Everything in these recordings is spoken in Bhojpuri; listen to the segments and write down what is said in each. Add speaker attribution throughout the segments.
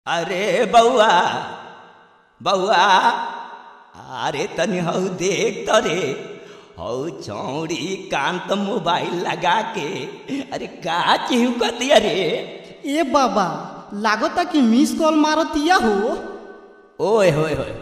Speaker 1: अरे बउआ बउआ अरे तनी हौ देख त रे हौ चौड़ी कान त मोबाइल लगा के अरे का चिहुकतिया रे
Speaker 2: ए बाबा लागता कि मिस कॉल मारतिया हो
Speaker 1: ओए होए होए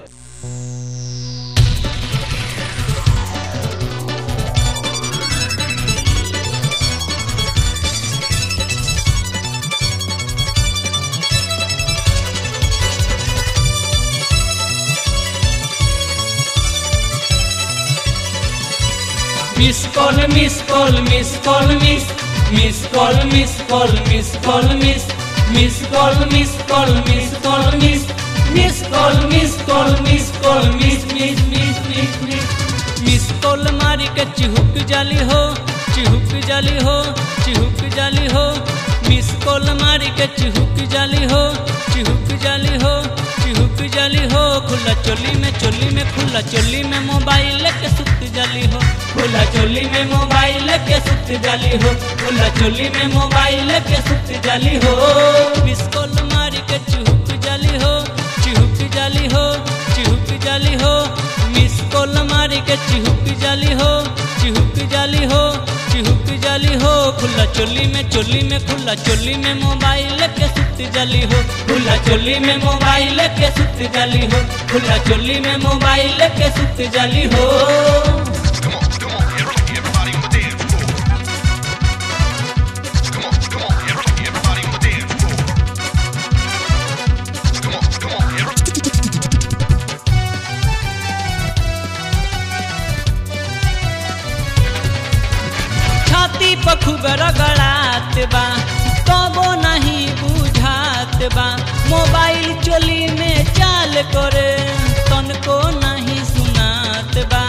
Speaker 3: Miss call, miss call, miss call, miss, miss call, miss call, miss call, miss, miss call, miss call, miss call, miss, miss call, miss call, miss call, miss, miss, miss, miss, miss. Miss call मारी के चिहुक जाली हो चिहुक जाली हो चिहुक जाली हो मिस कॉल मारी के चिहुक जाली हो चिहुक जाली हो चिहुक जाली हो खुला चोली में चोली में खुला चोली में मोबाइल के सुत जाली हो खुला चोली में मोबाइल के सुत जाली हो खुला चोली में मोबाइल के सुत जाली हो मिस कॉल मारी के चिहुक जाली हो चिहुक जाली हो चिहुक जाली हो मिस कॉल मारी के चिहुक जाली हो चिहुक जाली हो चिहुक जाली हो खुला चोली में चोली में खुला चोली में मोबाइल के सुत जाली हो खुला चोली में मोबाइल के सुत जाली हो खुला चोली में मोबाइल के सुत जाली हो
Speaker 4: Come on, come on, everybody, everybody on the dance floor. Come on, come on, everybody, everybody on the dance floor. Come on, come on, everybody.
Speaker 3: छाती पर खूब रगड़ात बा कबो नहीं बुझात बा मोबाइल चोली में चाल करे तनको नहीं सुनात बा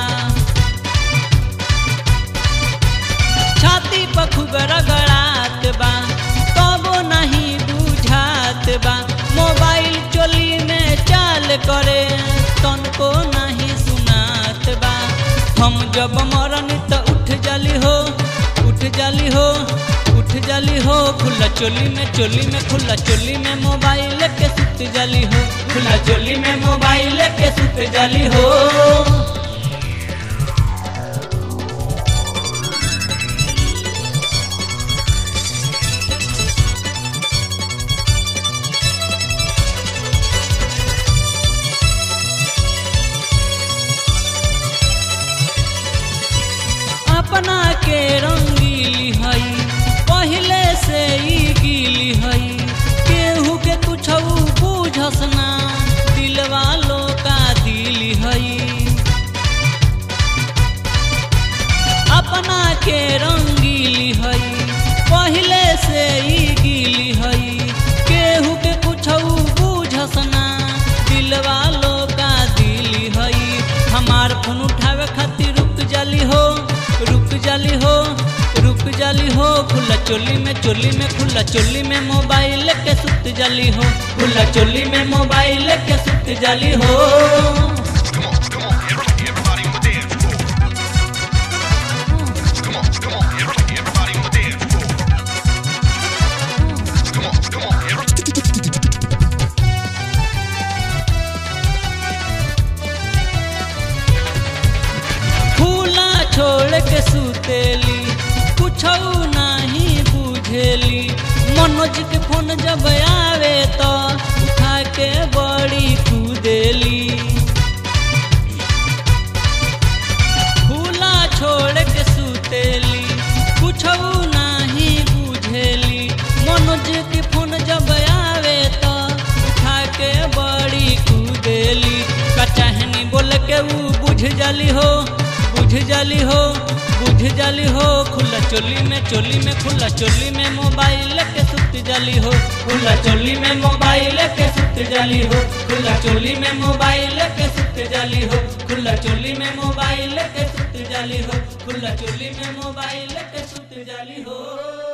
Speaker 3: छाती पर खूब रगड़ात बा कबो नहीं बुझात बा मोबाइल चोली में चाल करे तनको नहीं सुनात बा हम जब मरन त उठ जाली हो उठ जाली हो उठ जाली हो खुला चोली में चोली में खुला चोली में मोबाइल के सुत जाली हो खुला चोली में मोबाइल के सुत जाली हो अपना के रंगीली हई पहले से ही गीली हई केहू के कुछ बूझस ना दिलवा लो का दिली हई अपना के रंगीली हई पहले से ही गीली हई केहू के कुछ बूझस ना दिलवा लो का दिली हई हमार फोन उठावे खातिर रुक जाली हो रुक जाली हो रुक जाली हो खुला चोली में चोली में खुला चोली में मोबाइल के सुत जाली हो खुला चोली में मोबाइल के सुत जाली हो
Speaker 4: Come on, come on, everybody, everybody on the dance floor. Come on, come on, everybody, everybody on the dance floor. Come on, come on, everybody.
Speaker 3: खुला छोड़ के सुतेली कुछ नहीं बुझेली मनोज के फोन जब आवे तो उठा के बड़ी कूदेली खुला छोड़ के सुतेली कुछ नहीं बुझेली मनोज के फोन जब आवे तो उठा के बड़ी कूदेली कचहनी बोल के ऊ बुझ जाली हो बुझ जाली हो बुझ जाली हो खुला चोली में चोली में खुला चोली में मोबाइल के सुत जाली हो खुला चोली में मोबाइल के सुत जाली हो खुला चोली में मोबाइल के सुत जाली हो खुला चोली में मोबाइल के सुत जाली हो खुला चोली में मोबाइल के सुत जाली हो